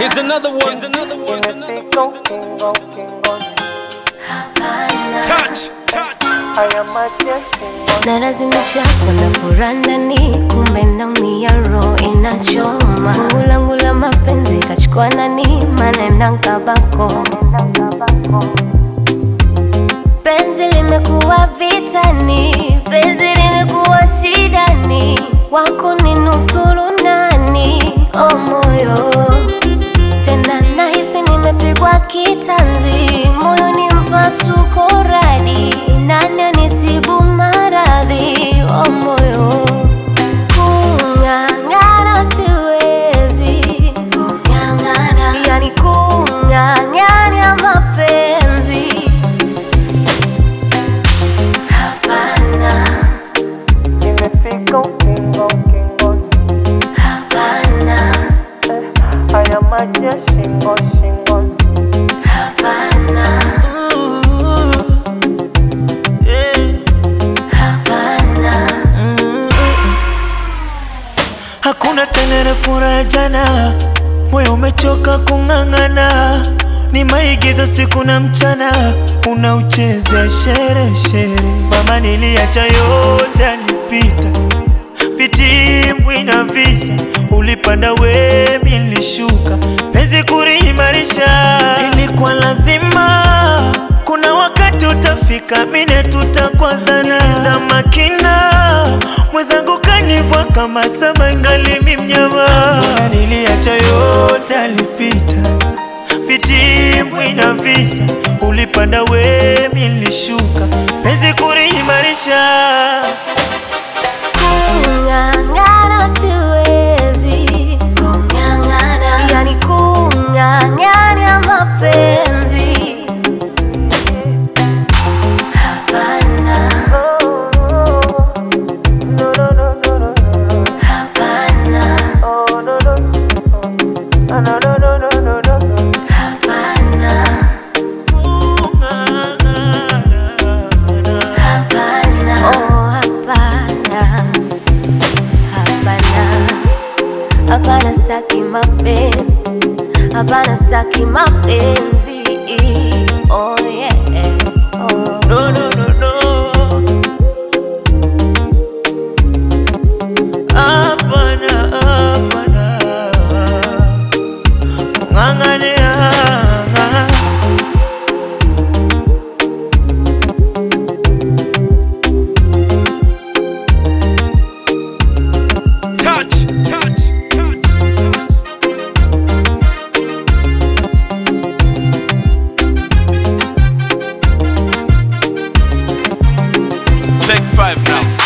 Here's another one. Here's another one. Here's another Kingo, kingo, kingo. Touch, touch. Haya maji ya kingo. nalazimisha kuna furaha ndani, kumbe naumia, roho inachoma. Fungu langu la mapenzi kachukua nani, manena nkabako. Penzi limekuwa vitani, penzi limekuwa shidani, wako ni nusuru nani? O moyo tena nahisi nimepigwa kitanzi, moyo ni mpasuko radi, nani anitibu maradhi? O moyo kung'ang'ana siwezi, kung'ang'ana yani kung'ang'ania mapenzi hapana, Nimefika ukingo, ukingoni. hapana, Haya maji ya shingo, shingoni. hapana, hapana. Hakuna tena ile furaha ya jana, moyo umechoka kung'ang'ana, ni maigizo siku na mchana, unauchezea shere shere. Mama, niliacha yote alipita, vitimbwi na visa, ulipanda we, mi nilishuka, penzi kuliimarisha ilikuwa lazima. Kuna wakati utafika, mine tutakwazana za makina, mwenzangu kanivua kama saba, ngali mi mnyama. Mbona niliacha yote alipita, vitimbwi na visa, ulipanda we, mi nilishuka, penzi kuliimarisha Kung'ang'ana siwezi, kung'ang'ana yani kung'ang'ania mapenzi hapana, No, no, no, no, no, no. hapana, Oh, no, no. No, no, no, no, no, no, no. hapana, hapana, oh hapana, hapana, hapana, staki mapenzi, hapana, staki mapenzi, oh yeah, oh. No, no, no, no. Hapana, hapana. Kung'ang'ania. Touch, touch, touch. Take five now.